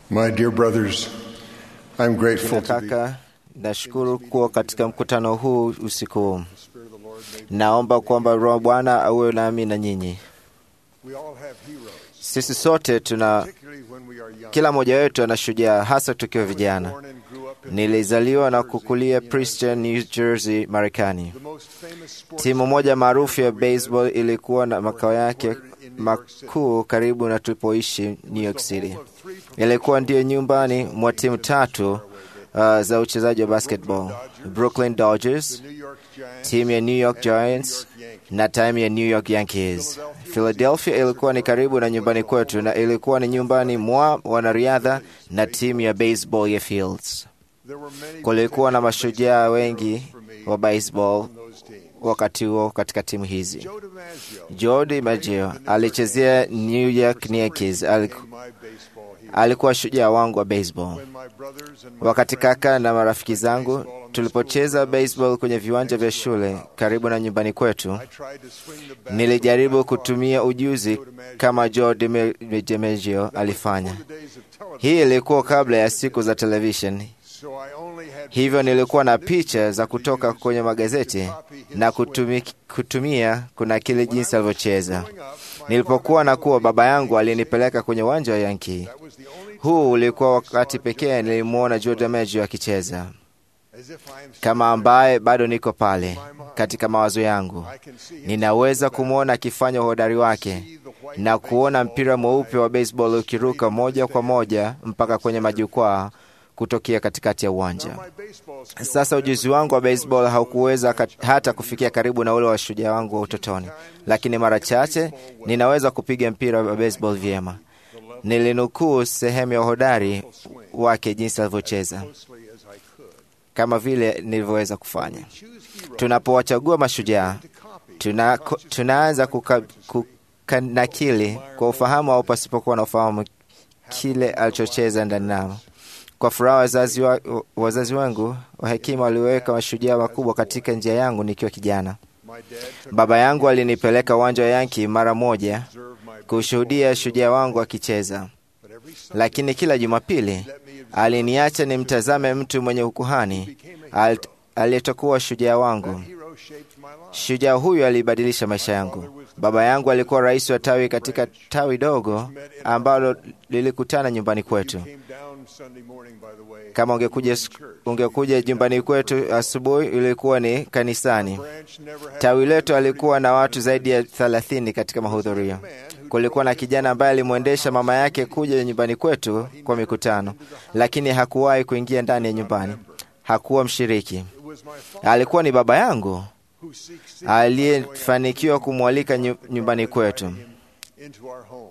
My dear brothers, I'm grateful to be. Kaka, nashukuru kuwa katika mkutano huu usiku huu. Naomba kwamba Roho Bwana awe nami na nyinyi. We all have heroes, Sisi sote tuna, particularly when we are young. kila mmoja wetu ana shujaa, hasa tukiwa vijana. Born and grew up in Nilizaliwa na kukulia Princeton, New Jersey, Marekani. the most famous sports Timu moja maarufu ya baseball ilikuwa na makao yake makuu karibu na tulipoishi New York City. Ilikuwa ndiyo nyumbani mwa timu tatu uh, za uchezaji wa basketball: Brooklyn Dodgers, New York Giants, timu ya New York Giants na timu ya New York Yankees. Philadelphia ilikuwa ni karibu na nyumbani kwetu na ilikuwa ni nyumbani mwa wanariadha na timu ya baseball ya Fields. there were many Kulikuwa na mashujaa wengi for me wa baseball on those teams. wakati huo katika timu hizi. Joe DiMaggio Joe DiMaggio alichezea New York Yankees. Aliku- became my baseball hero. Alikuwa shujaa wangu wa baseball. When my brothers and my Wakati friends kaka na marafiki zangu tulipocheza baseball kwenye viwanja vya shule karibu na nyumbani kwetu, I tried to swing the bat nilijaribu with my kutumia ujuzi kama Joe Dime- DiMaggio alifanya. the days of television, Hii ilikuwa kabla ya siku za television, so I only had hivyo nilikuwa na picha za kutoka kwenye magazeti na kutumi, kutumia kunakili jinsi alivyocheza. growing up, my Nilipokuwa na kuwa, baba yangu alinipeleka kwenye uwanja wa Yankee. that was the only Huu ulikuwa wakati pekee nilimwona Joe DiMaggio akicheza, as if I am kama ambaye bado niko pale katika mawazo yangu. I can see him Ninaweza kumwona akifanya uhodari wake see the white na kuona mpira mweupe wa baseball ukiruka moja kwa moja mpaka kwenye majukwaa kutokea katikati ya uwanja. my baseball skills Sasa ujuzi wangu wa baseball haukuweza kat- hata kufikia karibu na ule wa shujaa wangu wa utotoni, lakini mara chache ninaweza kupiga mpira wa baseball vyema. Nilinukuu sehemu ya uhodari wake jinsi alivyocheza, closely as I could. kama vile nilivyoweza kufanya. Choose heroes Tunapowachagua mashujaa, to copy. tuna, tunaanza kuka, kukanakili kwa ufahamu au pasipokuwa na ufahamu kile alichocheza ndani nao. Kwa furaha wazazi, wa, wazazi wangu wa hekima waliweka mashujaa wakubwa katika njia yangu nikiwa kijana. My dad took Baba yangu alinipeleka uwanja wa Yanki mara moja observe my kushuhudia shujaa wangu akicheza, but every Sunday lakini kila Jumapili let me observe aliniacha nimtazame mtu mwenye ukuhani al- aliyetokuwa shujaa wangu. hero shaped my life. Shujaa huyu alibadilisha maisha yangu. Baba yangu alikuwa rais wa tawi katika tawi dogo ambalo lilikutana nyumbani kwetu. Came down Sunday morning by the way. Kama ungekuja, ungekuja nyumbani kwetu asubuhi, ilikuwa ni kanisani. Branch never had Tawi letu alikuwa na watu zaidi ya thelathini katika mahudhurio. Kulikuwa na kijana ambaye alimwendesha mama yake kuja nyumbani kwetu kwa mikutano, lakini hakuwahi kuingia ndani ya nyumbani. Hakuwa mshiriki. it was my father Alikuwa ni baba yangu who seeks aliyefanikiwa kumwalika nyu- nyumbani kwetu. into our home.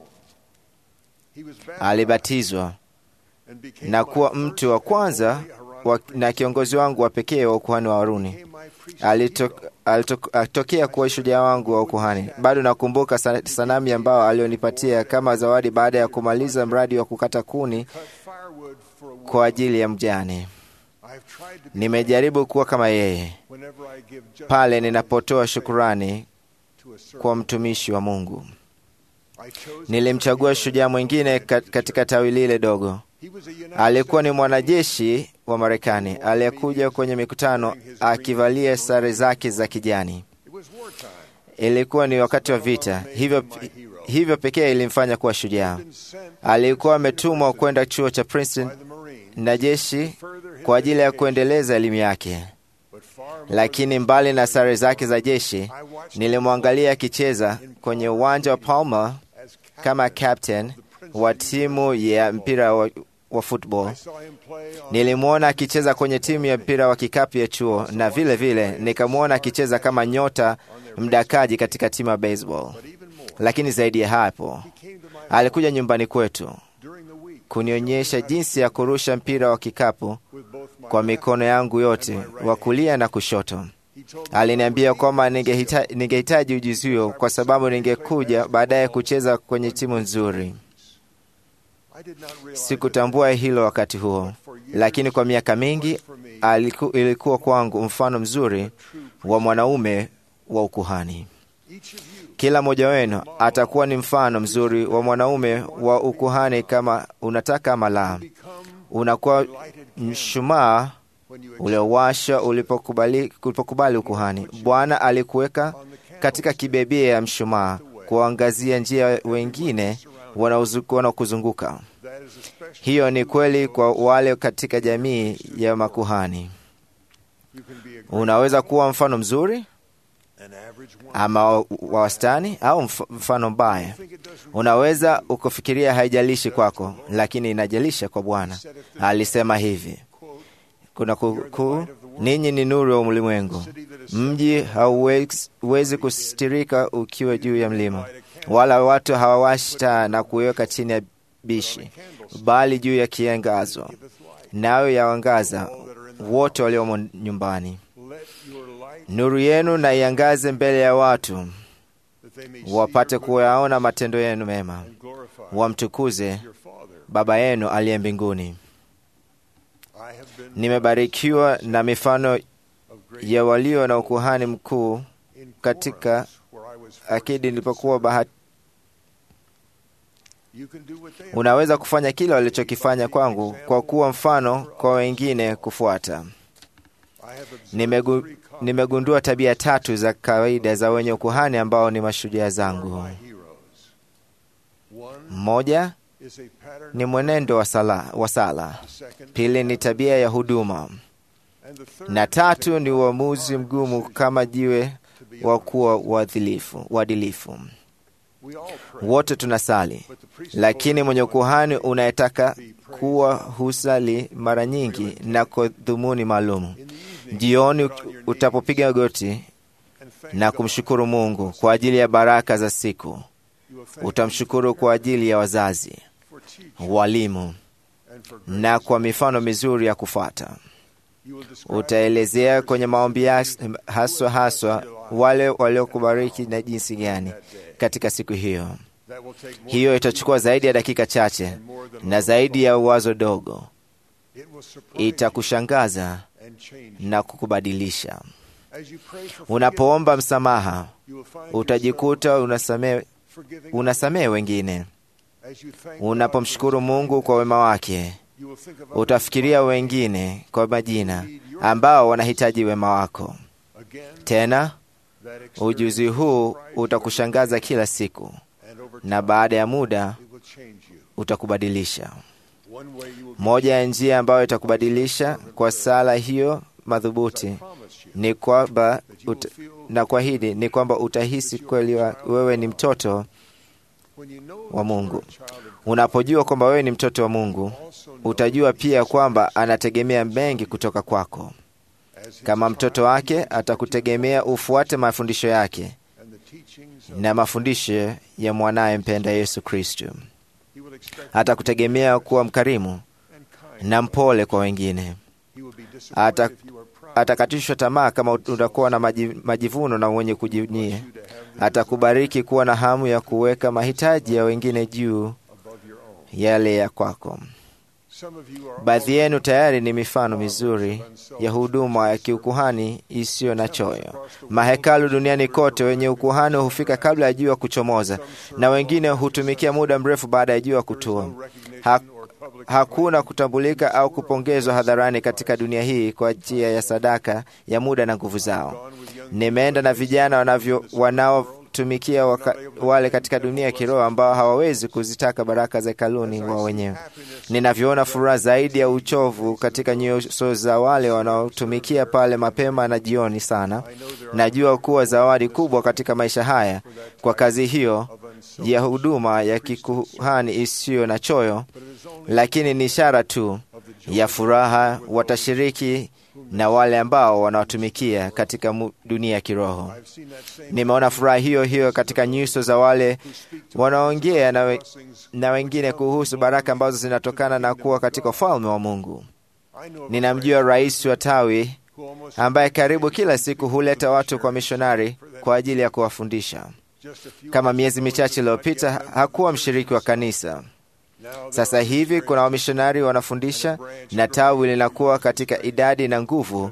He was baptized Alibatizwa and became na my kuwa first mtu wa and kwanza only Aaronic wa, priest. na kiongozi wangu wa pekee wa ukuhani wa Haruni. Became my priest Alito- hero. alito- Alitokea kuwa shujaa wangu wa ukuhani. Bado nakumbuka sa- sanamu ambao alionipatia kama zawadi baada ya kumaliza mradi wa kukata kuni Cut firewood for a woman. kwa ajili ya mjane. I've tried to be Nimejaribu kuwa kama yeye whenever I give justice pale ninapotoa shukurani to a servant. kwa mtumishi wa Mungu. I chose Nilimchagua shujaa mwingine ka- katika tawi lile dogo. He was a United Alikuwa ni States mwanajeshi wa Marekani aliyekuja kwenye mikutano akivalia sare zake za kijani. It was wartime. Ilikuwa ni wakati wa vita, hivyo, hivyo pekee ilimfanya kuwa shujaa. Alikuwa ametumwa kwenda chuo cha Princeton by the Marines na jeshi further his kwa ajili ya education. kuendeleza elimu yake, But far more lakini mbali na sare zake za jeshi, I watched nilimwangalia akicheza kwenye uwanja wa Palmer as kama captain wa timu ya mpira wa, wa football. I saw him play on Nilimwona akicheza kwenye timu ya mpira wa kikapu ya chuo na vile vile nikamwona akicheza kama nyota mdakaji katika timu ya baseball. but even more. Lakini zaidi ya hapo, He came to my alikuja nyumbani kwetu during the week kunionyesha jinsi ya kurusha mpira wa kikapu with both my kwa left mikono yangu yote, wa kulia na kushoto. He told me Aliniambia kwamba ningehita- ningehitaji ujuzi huo kwa sababu ningekuja baadaye kucheza kwenye timu nzuri. I did not realize Sikutambua hilo wakati huo, lakini kwa miaka mingi aliku, ilikuwa kwangu mfano mzuri wa mwanaume wa ukuhani. Each of you Kila mmoja wenu atakuwa ni mfano mzuri wa mwanaume wa ukuhani, kama unataka ama la. become Unakuwa mshumaa when you uliowasha ulipokubali, ulipokubali ukuhani. Bwana alikuweka katika kibebia ya mshumaa kuangazia njia wengine wanaozuku- wanaokuzunguka. that is especially Hiyo ni kweli kwa wale katika jamii ya makuhani. you can be a great, Unaweza kuwa mfano mzuri an average one. ama wa wa wastani au mf- mfano mbaya. I think it does Unaweza ukufikiria haijalishi kwako, lakini inajalisha kwa Bwana. Alisema hivi, quote kuna kukuu, ninyi ni nuru ya ulimwengu. city that is Mji hauwezi kustirika ukiwa juu ya mlima, wala watu hawawashi taa na kuiweka chini ya bishi, bali juu ya kiangazo, giveth light. nayo yawangaza wote waliomo nyumbani. Let your light Nuru yenu na iangaze mbele ya watu, that they may see wapate your good kuyaona matendo yenu mema, and glorify wamtukuze your Father. Baba yenu aliye mbinguni. I have been Nimebarikiwa na mifano of great ya walio na ukuhani mkuu in katika forums where I was akidi fortunate to nilipokuwa serve. bahati. You can do what they have Unaweza kufanya kile walichokifanya kwangu kwa kuwa mfano kwa wengine kufuata. I have observed Nimegu, three common nimegundua tabia tatu za kawaida za wenye ukuhani ambao ni mashujaa zangu. my heroes. One Mmoja is a pattern ni mwenendo wa sala, wa sala. the second Pili ni tabia ya huduma, and the third na tatu ni uamuzi mgumu kama jiwe to be wa honest. kuwa uadilifu- uadilifu. We all pray, Wote tunasali, but the principle lakini is mwenye one ukuhani unayetaka be praised kuwa husali mara nyingi na kwa dhumuni maalum. in the evening Jioni get on your knees utapopiga goti and thank na God. kumshukuru Mungu kwa ajili ya baraka za siku, You will thank utamshukuru kwa ajili ya wazazi, Him for teaching walimu and for grace. na kwa mifano mizuri ya kufuata. You will describe Utaelezea kwenye maombi yas- haswa haswa wale waliokubariki na jinsi gani that day. katika siku hiyo. That will take more Hiyo than itachukua zaidi ya dakika chache and more than na one zaidi ya wazo dogo, thought. It will surprise you itakushangaza and change you. na kukubadilisha. As you pray for Unapoomba msamaha, forgiveness, you will find utajikuta unasamehe yourself forgiving unasamehe wengine. As you thank God Unapomshukuru for His Mungu kwa wema wake, you will think of others utafikiria wengine kwa majina ambao wanahitaji wema wako. again. Tena That experience ujuzi will huu surprise you utakushangaza kila siku, and over na time baada ya muda it will change you. utakubadilisha. One way you will Moja ya njia ambayo itakubadilisha kwa sala hiyo madhubuti promise you ni kwamba that you will uta, feel na kuahidi ni kwamba utahisi kweli wa, wewe ni mtoto when you know wa that Mungu. you're a child of God, Unapojua kwamba wewe ni mtoto wa Mungu, also know utajua that pia He kwamba anategemea mengi kutoka kwako. as His Kama child, mtoto wake, atakutegemea ufuate mafundisho yake and the teachings of na mafundisho ya mwanaye mpenda Yesu Kristo. He will expect Atakutegemea kuwa mkarimu and kind. na mpole kwa wengine. He will be disappointed Ata- if you are proud. Atakatishwa tamaa kama utakuwa na maji- majivuno na mwenye kujivunia. you to have the Atakubariki kuwa na hamu ya kuweka mahitaji ya wengine juu above your own. yale ya kwako. Some of you are Baadhi already yenu tayari ni mifano mizuri ya huduma ya kiukuhani isiyo na choyo. Mahekalu duniani kote wenye ukuhani hufika kabla ya jua kuchomoza, na wengine hutumikia muda mrefu baada ya jua kutua. no recognition Ha- or public Hakuna kutambulika au kupongezwa hadharani katika dunia hii kwa njia ya sadaka ya muda na nguvu zao. gone with young Nimeenda na vijana wanavyo wanaotumikia waka, wale katika dunia ya kiroho ambao hawawezi kuzitaka baraka za hekaluni wao wenyewe. happiness Ninavyoona furaha zaidi ya uchovu katika nyuso za wale wanaotumikia pale mapema na jioni sana, najua kuwa zawadi kubwa katika maisha haya kwa kazi hiyo of unselfish, ya huduma ya kikuhani isiyo na choyo, but it is only lakini ni ishara tu of the joy ya furaha watashiriki na wale ambao wanawatumikia katika mu- dunia ya kiroho. I've seen that same Nimeona furaha hiyo hiyo katika nyuso za wale who speak to wanaongea na, we, blessings. na wengine kuhusu baraka ambazo zinatokana na kuwa katika ufalme wa Mungu. I know of a Ninamjua rais wa tawi who almost ambaye karibu kila siku huleta watu kwa mishonari kwa ajili ya kuwafundisha. just a few Kama months miezi ago michache was not yet iliyopita a member of hakuwa the mshiriki wa kanisa. Now there Sasa are hivi kuna trainers wamishonari wanafundisha na tawi linakuwa katika idadi na nguvu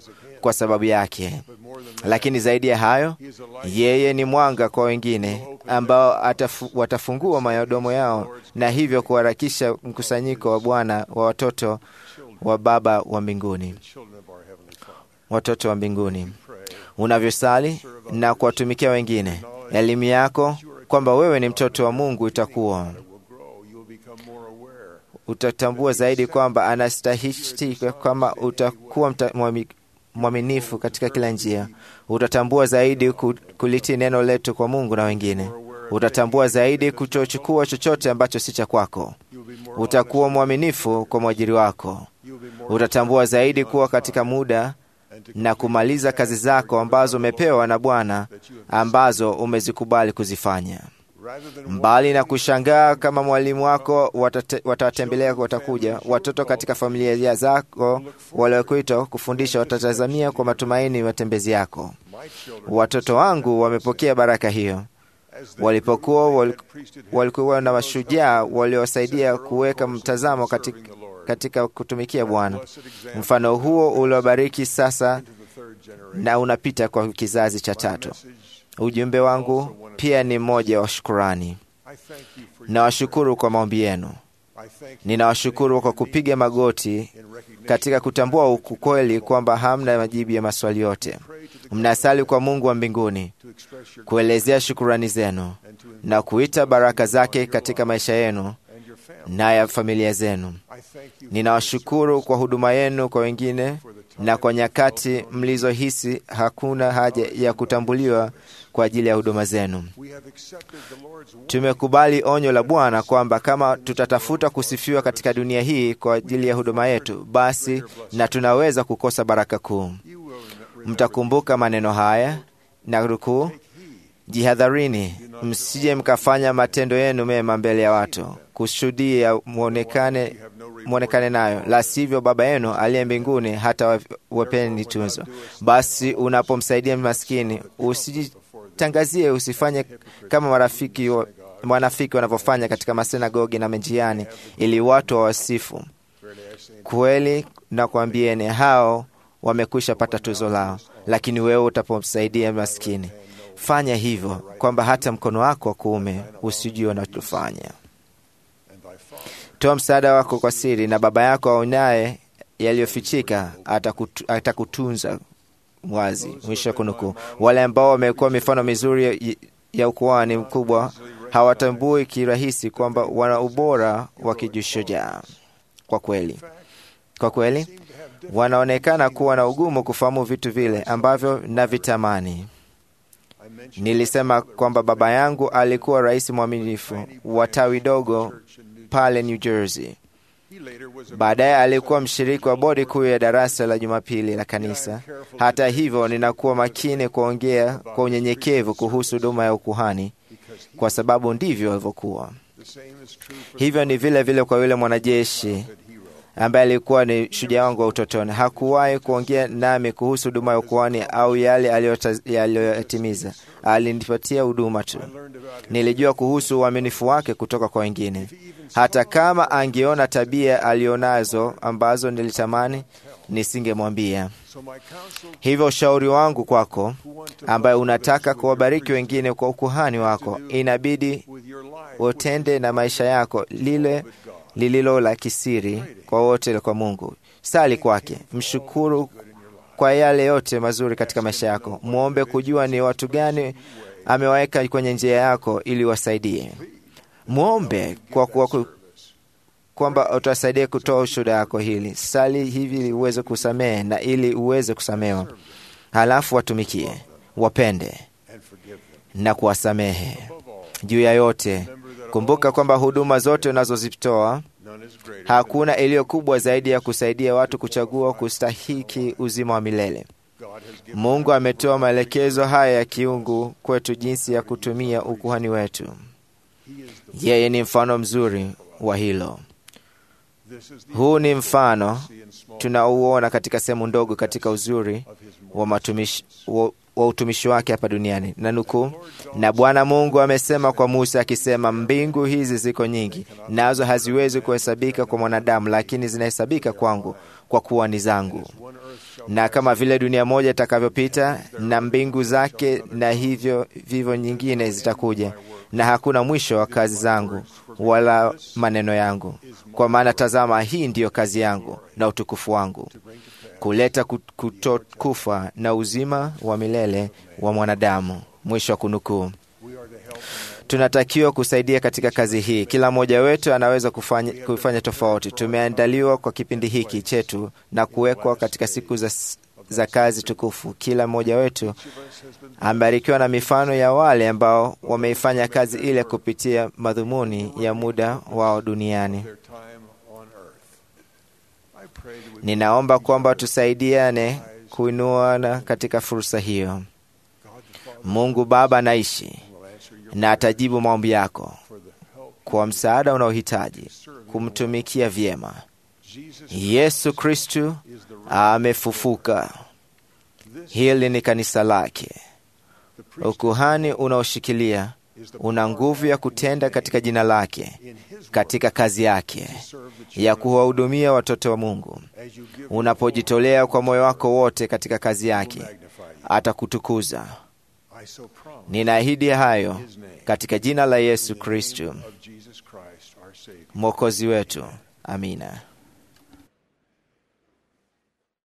kwa sababu yake. Lakini zaidi ya hayo, yeye ni mwanga kwa wengine ambao atafu, watafungua madomo yao na hivyo kuharakisha mkusanyiko wa Bwana wa watoto wa Baba wa mbinguni, watoto wa mbinguni. Unavyosali na kuwatumikia wengine, elimu yako kwamba wewe ni mtoto wa Mungu itakuwa utatambua zaidi kwamba anastahili, kama utakuwa mwaminifu katika kila njia. Utatambua zaidi kulitii neno letu kwa Mungu na wengine. Utatambua zaidi kutochukua chochote ambacho si cha kwako. Utakuwa mwaminifu kwa mwajiri wako. Utatambua zaidi kuwa katika muda na kumaliza kazi zako ambazo umepewa na Bwana ambazo umezikubali kuzifanya mbali na kushangaa kama mwalimu wako watawatembelea, watakuja watoto katika familia zako waliokuitwa kufundisha, watatazamia kwa matumaini matembezi yako. Watoto wangu wamepokea baraka hiyo walipokuwa walikuwa na mashujaa waliowasaidia kuweka mtazamo katika, katika kutumikia Bwana. Mfano huo uliobariki sasa na unapita kwa kizazi cha tatu. Ujumbe wangu pia ni mmoja wa shukurani. Nawashukuru kwa maombi yenu. Ninawashukuru kwa kupiga magoti katika kutambua ukweli kwamba hamna majibu ya maswali yote. Mnasali kwa Mungu wa mbinguni kuelezea shukurani zenu na kuita baraka zake katika maisha yenu na ya familia zenu. Ninawashukuru kwa huduma yenu kwa wengine na kwa nyakati mlizohisi hakuna haja ya kutambuliwa kwa ajili ya huduma zenu. Tumekubali onyo la Bwana kwamba kama tutatafuta kusifiwa katika dunia hii kwa ajili ya huduma yetu, basi na tunaweza kukosa baraka kuu. Mtakumbuka maneno haya na nukuu, jihadharini, msije mkafanya matendo yenu mema mbele ya watu kushuhudia mwonekane mwonekane nayo, la sivyo Baba yenu aliye mbinguni hata wapeni tunzo. Basi unapomsaidia maskini usijitangazie, usifanye kama marafiki wa, wanafiki wanavyofanya katika masinagogi na menjiani, ili watu wawasifu. Kweli na kuambieni, hao wamekwisha pata tuzo lao. Lakini wewe utapomsaidia maskini, fanya hivyo kwamba hata mkono wako wa kuume usijue unachofanya. Toa msaada wako kwa siri, na Baba yako aonaye yaliyofichika atakutu, atakutunza wazi. Mwisho wa kunukuu. Wale ambao wamekuwa mifano mizuri ya, ya ukuhani mkubwa hawatambui kirahisi kwamba wana ubora wa kijishujaa. Kwa kweli, kwa kweli wanaonekana kuwa na ugumu kufahamu vitu vile ambavyo navitamani. Nilisema kwamba baba yangu alikuwa rais mwaminifu wa tawi dogo pale New Jersey. Baadaye alikuwa mshiriki wa bodi kuu ya darasa la Jumapili la kanisa. Hata hivyo, ninakuwa makini kuongea kwa unyenyekevu kuhusu huduma ya ukuhani, kwa sababu ndivyo alivyokuwa. Hivyo ni vile vile kwa yule mwanajeshi ambaye alikuwa ni shujaa wangu wa utotoni. Hakuwahi kuongea nami kuhusu huduma ya ukuhani au yale aliyoyatimiza. Alinipatia huduma tu. Nilijua kuhusu uaminifu wake kutoka kwa wengine, hata kama angeona tabia alionazo ambazo nilitamani nisingemwambia. Hivyo ushauri wangu kwako, ambaye unataka kuwabariki wengine kwa ukuhani wako, inabidi utende na maisha yako lile lililo la kisiri kwa wote kwa Mungu. Sali kwake, mshukuru kwa yale yote mazuri katika maisha yako. Mwombe kujua ni watu gani amewaweka kwenye njia yako ili wasaidie. Mwombe kwa kuwa kwamba utasaidia kutoa ushuhuda wako hili. Sali hivi ili uweze kusamehe na ili uweze kusamewa, halafu watumikie, wapende na kuwasamehe. Juu ya yote kumbuka kwamba huduma zote unazozitoa hakuna iliyo kubwa zaidi ya kusaidia watu kuchagua kustahiki uzima wa milele. Mungu ametoa maelekezo haya ya kiungu kwetu jinsi ya kutumia ukuhani wetu. Yeye ni mfano mzuri wa hilo. Huu ni mfano tunauona katika sehemu ndogo katika uzuri wa matumishi, wa, wa utumishi wake hapa duniani. Na nukuu, na Bwana Mungu amesema kwa Musa akisema, mbingu hizi ziko nyingi, nazo haziwezi kuhesabika kwa mwanadamu, lakini zinahesabika kwangu, kwa kuwa ni zangu. Na kama vile dunia moja itakavyopita na mbingu zake, na hivyo vivyo nyingine zitakuja, na hakuna mwisho wa kazi zangu wala maneno yangu. Kwa maana tazama, hii ndiyo kazi yangu na utukufu wangu, kuleta kutokufa na uzima wa milele wa mwanadamu. Mwisho wa kunukuu. Tunatakiwa kusaidia katika kazi hii. Kila mmoja wetu anaweza kufanya, kufanya tofauti. Tumeandaliwa kwa kipindi hiki chetu na kuwekwa katika siku za, za kazi tukufu. Kila mmoja wetu amebarikiwa na mifano ya wale ambao wameifanya kazi ile kupitia madhumuni ya muda wao duniani. Ninaomba kwamba tusaidiane kuinuana katika fursa hiyo. Mungu Baba anaishi na atajibu maombi yako kwa msaada unaohitaji kumtumikia vyema. Yesu Kristu amefufuka. Hili ni kanisa lake. Ukuhani unaoshikilia una nguvu ya kutenda katika jina lake, katika kazi yake ya kuwahudumia watoto wa Mungu. Unapojitolea kwa moyo wako wote katika kazi yake, atakutukuza. Ninaahidi hayo katika jina la Yesu Kristo Mwokozi wetu. Amina.